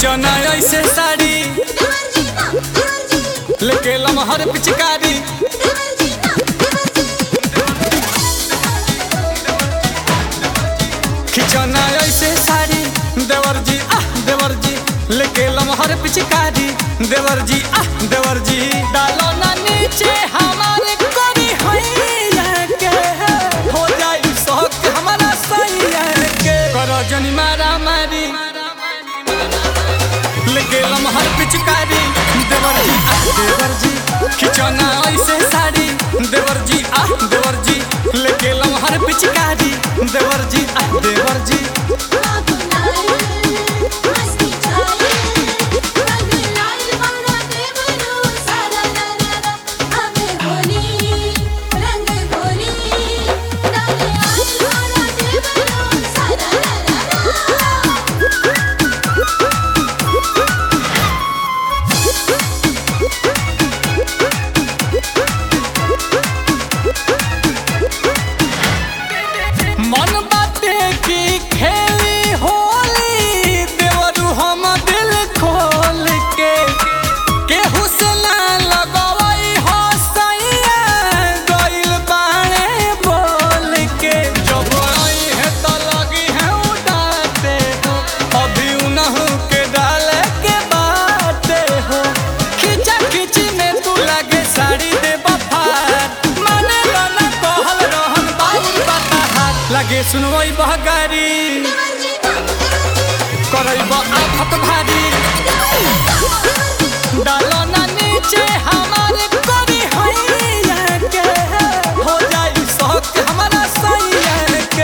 खिचौना ऐसे साड़ी लेके लमहर पिचकारी खिचौना ऐसे साड़ी देवर जी आह देवर जी लेके लमहर पिचकारी देवर जी आह देवर जी डालो ना नीचे हमारे कोरी हैया के हो जाई शौक हमारा सैया के करो जनी मारा मारी लेके लमहर पिचकारी देवर जी आह देवर जी खिचौना ऐसे साड़ी देवर जी आह देवर जी लेके लमहर पिचकारी देवर जी आह देवर जी मन बाटे की खेली होली देवरू हम दिल खोल के केहू से ना लगवई हो सैया गइल बाणे बोल के जब आई है तो लगी है उड़ाते हो अभी उनहु के डाले के बाटे हो खिचा खिची में तू लगे साड़ी दे बफार माने लो ना कहल रहन बाबू बताहार लगे सुनवई बहगारी करैब आफत भारी डालो ना नीचे हमारे कोरी हैया के हो जाई शौक हमारा सैया के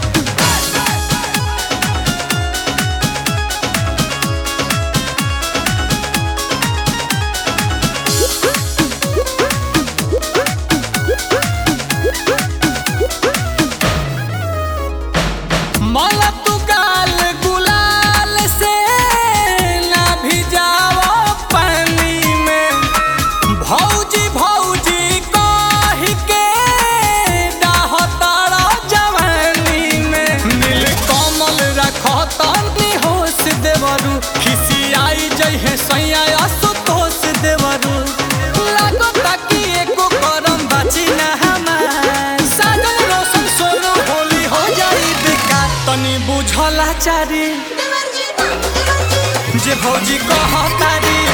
मला तू गाल गुलाल से ना भिजाओ पानी में भौजी भौजी कह के डाह तारा जवानी में नील कमल रखो तनी होश देवरू खिसियाई जइहे सैया असुतोष देवरू लागो ताकि एको करम बाची ना हमार साजन रोशन सोनो होली हो जाई बेकार तनी बुझला चारी जे भौजी कहतारी